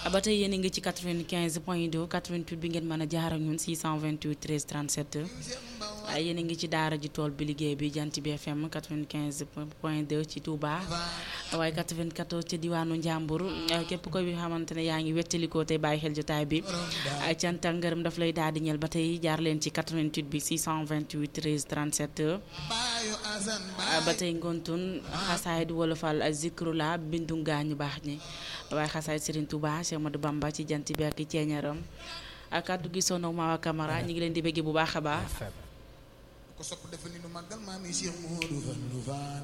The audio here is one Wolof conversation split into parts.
ba tey yéen a ngi ci 95 point 2 88 bi ngeen mën a jaar ak ñun 628 13 37 yéen a ngi ci daara ji tool bi liggéey bi jant bi FM 95 point 2 ci Touba waaye 94 ci diwaanu Njàmbur képp koy xamante ne yaa ngi wettalikoo tey bàyyi xel jotaay bi cant ak ngërëm daf lay daal di ñel ba tey jaar leen ci 88 bi 628 13 37 ba tey ngontun xasaayid wolofal zikrula bindu gaañu baax ñi waaye xasaayid Serigne Touba Cheikh Ahmadou Bamba ci jant bi ak ceeñaram ak kàddu gi sono Mawa Camara ñu ngi leen di bëgg bu baax a baax ko sopp defa ni nu màggal maam yi Cheikh Modou Fallou Fall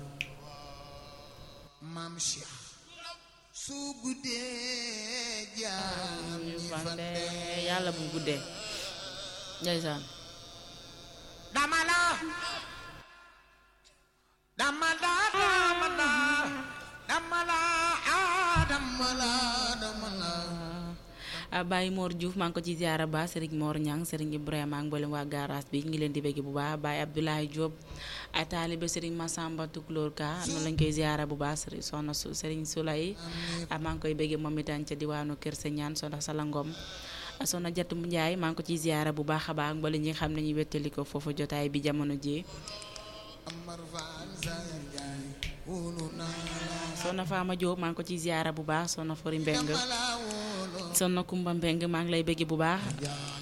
maam Cheikh su guddee jaam ñi fande yàlla bu guddee ndeysaan dama la dama la dama la dama la ah dama la dama la Baye Mor Diouf maa ngi ko ci ziara ba Serigne Mor Niang Serigne Ibrahima ak mboolem waa garage bi ngi leen di bëgg bu baax Baye Abdoulaye Diop ay taalibe Serigne Massamba Tukulóor Ka noonu lañ koy ziara bu baax Serigne Soxna Serigne Soulay maa ngi koy bëgg moom itam ca diwaanu Kër Señaan Soxna Salangom Soxna Jatu Njaay maa ngi ko ci ziara bu baax a baax mboolem ñi nga xam ne ñu wettali ko foofu jotaay bi jamono ji Soxna Fama Diop maa ngi ko ci ziara bu baax Soxna Fori Mbeng Soxna Kumba Mbeng maa ngi lay bëgg bu baax